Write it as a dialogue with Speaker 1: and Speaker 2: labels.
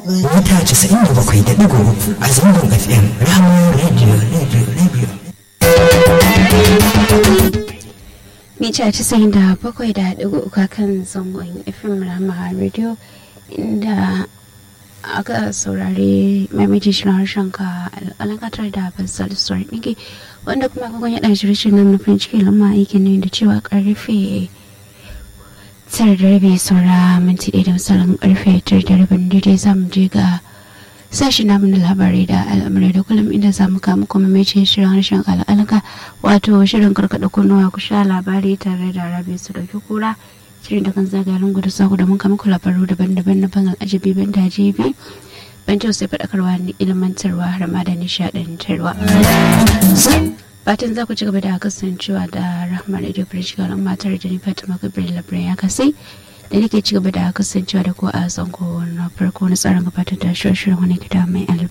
Speaker 1: mita 97.3 a zangon fm ramon radio radio radio
Speaker 2: mita casa'in da bakwai da ɗigo uka kan zangon fm rama radio inda aka saurari maimaiti shirin harshen ka alakatar da basal story ɗinki wanda kuma agogon yaɗa shirye nan nufin cikin lamma aikin ne da cewa karfe tara da rabi saura minti ɗaya da misalin karfe tara da rabin daidai za mu je ga sashi namu na labarai da al'amurai da kullum inda za mu kama kuma mai shirin harshen al'alaka wato shirin karkaɗa kunnuwa ku sha labari tare da rabi su dauki kura shirin da kan zaga lungu da sako da mun kama ku labaru daban-daban na ban al'ajabi ban dajibi ban sai faɗakarwa ne ilmantarwa har ma da nishaɗantarwa fatan za ku ci gaba da kasancewa da rahmar radio bridge ga matar da ni fatima gabriel labarai ya kasai da nake ci gaba da kasancewa da ku a zango na farko na tsarin gabatar da shirin wani gida mai